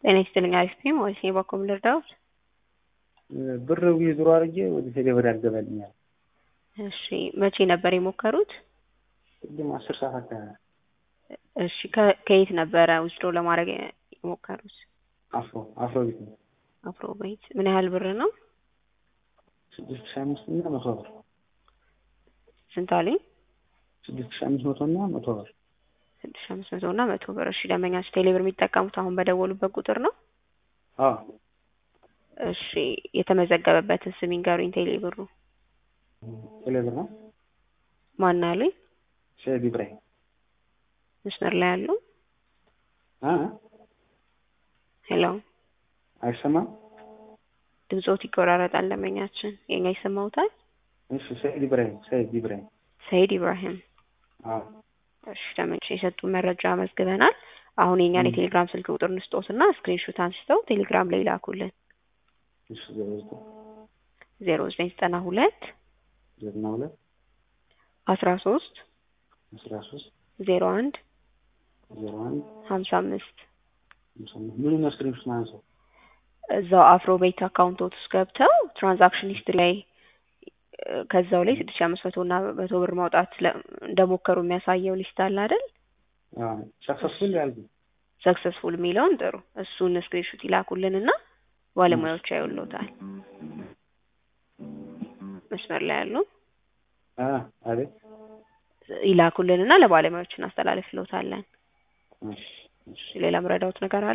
ጤና ይስጥልኝ አሪፍ ነኝ ወይስ በኩል ልርዳዎት? ብር ዊዝድሮ አድርጌ ወደ ቴሌብር ያልገባልኛል። እሺ መቼ ነበር የሞከሩት? ቅድም አስር ሰዓት አካባቢ እሺ ከ- ከየት ነበረ ዊዝድሮ ለማድረግ የሞከሩት? አፍሮ አፍሮ ቤት ነው። አፍሮ ቤት ምን ያህል ብር ነው? ስድስት ሺህ አምስት እና መቶ ብር ስንት አለኝ? ስድስት ሺህ አምስት መቶ እና መቶ ብር ስድስት ሺህ አምስት መቶ እና መቶ ብር። እሺ ደንበኛችሁ ቴሌብር የሚጠቀሙት አሁን በደወሉበት ቁጥር ነው? አዎ እሺ የተመዘገበበትን ስም ይንገሩኝ። ቴሌብሩ ቴሌብር ነው። ማን አሉኝ? ሰይድ ኢብራሂም መስመር ላይ ያሉ አ ሄሎ፣ አይሰማም? ድምጾት ይቆራረጣል። ደንበኛችን የኛ ይሰማውታል? እሺ ሰይድ ኢብራሂም ሰይድ ኢብራሂም ሰይድ ኢብራሂም አዎ እሺ ደንበኞች የሰጡን መረጃ መዝግበናል። አሁን የኛን የቴሌግራም ስልክ ቁጥር እንስጦትና ስክሪንሾት አንስተው ቴሌግራም ላይ ላኩልን። እሺ ዜሮ ዘጠኝ ዜሮ ዘጠኝ ዘጠና ሁለት ዘጠና ሁለት አስራ ሶስት አስራ ሶስት ዜሮ አንድ ዜሮ አንድ ሀምሳ አምስት ሃምሳ አምስት ምኑን ነው ስክሪንሾት ማንሳው? እዛው አፍሮ ቤት አካውንቶት ውስጥ ገብተው ትራንዛክሽን ሂስትሪ ላይ እ፣ ከዛው ላይ ስድስት ሺህ አምስት መቶ እና መቶ ብር ማውጣት ለ- እንደሞከሩ የሚያሳየው ሊስት አለ አይደል? አዎ ሰክሰስፉል ያልኩ ሰክሰስፉል የሚለውን ጥሩ እሱን ስክሪንሾት ይላኩልን እና ባለሙያዎች ያዩልዎታል። መስመር ላይ ያሉ አ አቤት ይላኩልን እና ለባለሙያዎች እናስተላልፍልዎታለን። እሺ እሺ ሌላ ምረዳዎት ነገር አለ?